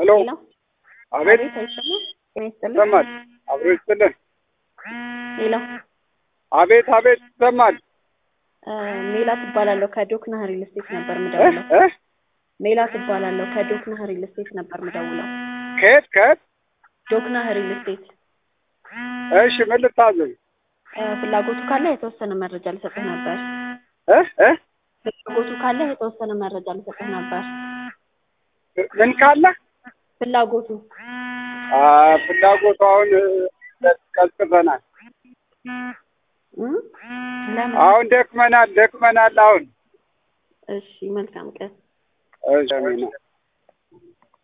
ሄሎ ሄሎ አቤት አቤት አይሰማም? ጤና ይስጥልኝ። ይሰማል? አብሮ ይስጥልን። ሄሎ አቤት አቤት ይሰማል። እ ሜላት እባላለሁ ከዶክና ሪል ስቴት ነበር እ ምደውለው። እ ሜላት እባላለሁ ከዶክና ሪል ስቴት ነበር ምደውለው። ከየት ከየት? ዶክና ሪል ስቴት እሺ ምን ልታዘዝ? እ ፍላጎቱ ካለ የተወሰነ መረጃ ልሰጥህ ነበር። እ እ ፍላጎቱ ካለ የተወሰነ መረጃ ልሰጥህ ነበር። ምን ካለ? ፍላጎቱ አ ፍላጎቱ አሁን እ ቀዝቅዘናል። እ ለምን? አሁን ደክመናል ደክመናል አሁን እሺ መልካም ቀን። እሺ አሜን።